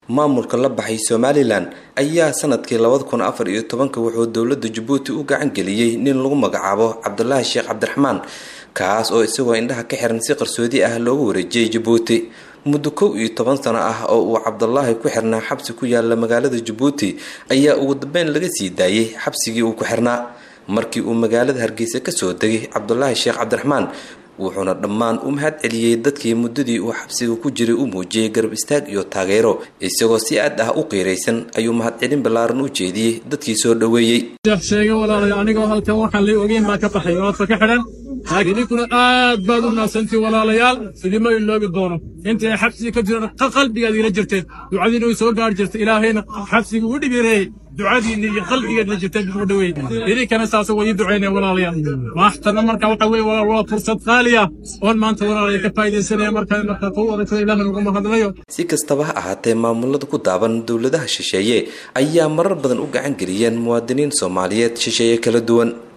maamulka la baxay somalilan ayaa sanadkii labada kun afar iyo tobanka wuxuu dowladda jabuuti u gacan geliyey nin lagu magacaabo cabdulaahi sheekh cabdiraxmaan kaas oo isagoo indhaha ka xiran si qarsoodi ah loogu wareejiyey jabuuti muddo kow iyo toban sano ah oo uu cabdulaahi ku xirnaa xabsi ku yaala magaalada jabuuti ayaa ugu dambeyn laga sii daayey xabsigii uu ku xirnaa markii uu magaalada hargeysa kasoo degay cabdulaahi sheekh cabdiraxmaan wuxuuna dhammaan u mahad celiyey dadkii muddadii uu xabsiga ku jiray u muujiyey garab istaag iyo taageero isagoo si aad ah u qiiraysan ayuu mahadcelin ballaaran u jeediyey dadkii soo dhoweeyey sheega walaalay anigoo halkan waxaan la ogeyn baa ka baxay oodka ka xidhan laakiin ninkuna aad baad u naadsantii walaalayaal idima iloobi doono intay xabsiga ka jiraan qalbigaad ila jirteen ducadiina way soo gaari jirtay ilaahayna xabsiga u dhibireeyey ducadiina iyo qalbigeedna jirteen u dhaweey idinkana saas way duceynaya walaalayaal maaxtana marka waxa weye walaal waa fursad qaali ah oon maanta walaalaya ka faaidaysanaya markaa markaa ku wadagtada ilaah naguma hadlayo si kastaba ha ahaatee maamulada ku daaban dowladaha shisheeye ayaa marar badan u gacan geliyeen muwaadiniin soomaaliyeed shisheeye kala duwan